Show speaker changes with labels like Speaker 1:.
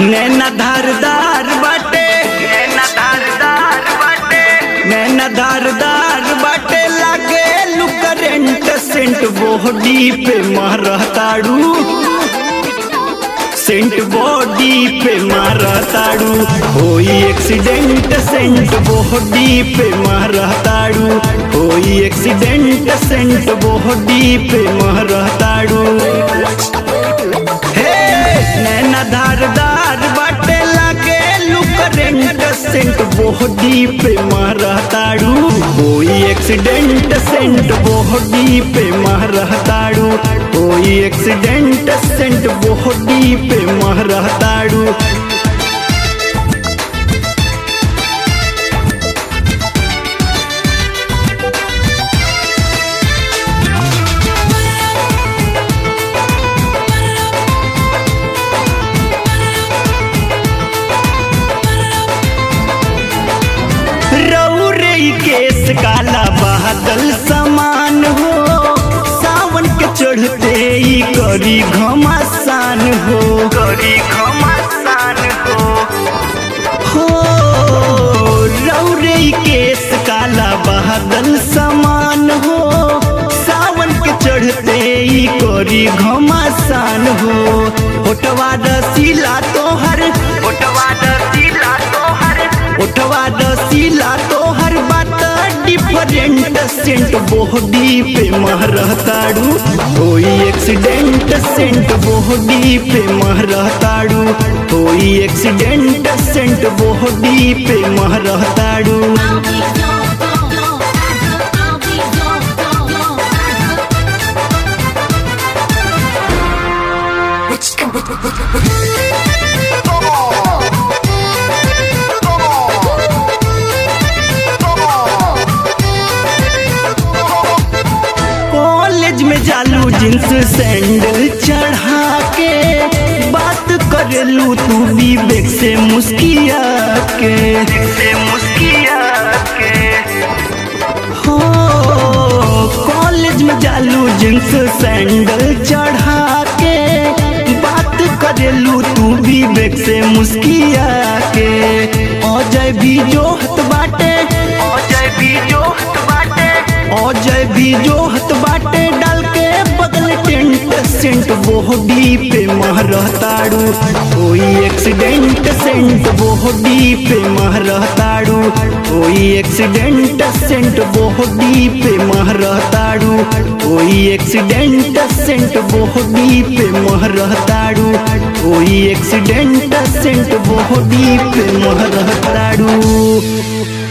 Speaker 1: नैना धारदार बाटे नैना धारदार बाटे नैना धारदार बाटे लागे लू करेंट सेंट बॉडी पे मारताड़ू सेंट बॉडी पे मारताड़ू कोई एक्सीडेंट सेंट बॉडी पे मारताड़ू कोई एक्सीडेंट सेंट बॉडी पे मारताड़ू हे नैना धारदार बाटे लागे लू करेंट सेंट बॉडी पे मारताड़ू कोई एक्सीडेंट सेंट बॉडी पे मारताड़ू कोई एक्सीडेंट सेंट बॉडी पे मारताड़ू रौरे केस काला बादल समान हो सावन के चढ़ते ही करी घमासान हो करी घमासान हो हो रौरे केस काला बादल समान हो सावन के चढ़ते ही करी घमासान हो होटवा रसीला तोहर होटवा रसीला तोहर उठवा दसीला तोहर बात डिफरेंट सेंट बॉडी पे महरताड़ू कोई एक्सीडेंट सेंट बॉडी पे महरताड़ू कोई एक्सीडेंट सेंट बॉडी पे महरताड़ू
Speaker 2: I'll be gone, gone, gone. I'll be gone, gone, gone.
Speaker 1: College में जालू जींस सैंडल चढ़ा के बात करेलू तू विवेक से मुस्किया के से मुस्किया के हो कॉलेज में जालू जींस सैंडल चढ़ा के बात करेलू तू विवेक से मुस्किया के अजय भी जोहत बाटे अजय भी जोहत बाटे अजय भी जोहत बाटे डाल के बगल टेंट सेंट बॉडी पे महरताड़ू कोई एक्सीडेंट सेंट बॉडी पे महरताड़ू कोई एक्सीडेंट सेंट बॉडी पे महरताड़ू कोई एक्सीडेंट सेंट बॉडी पे महरताड़ू कोई एक्सीडेंट सेंट बॉडी पे महरताड़ू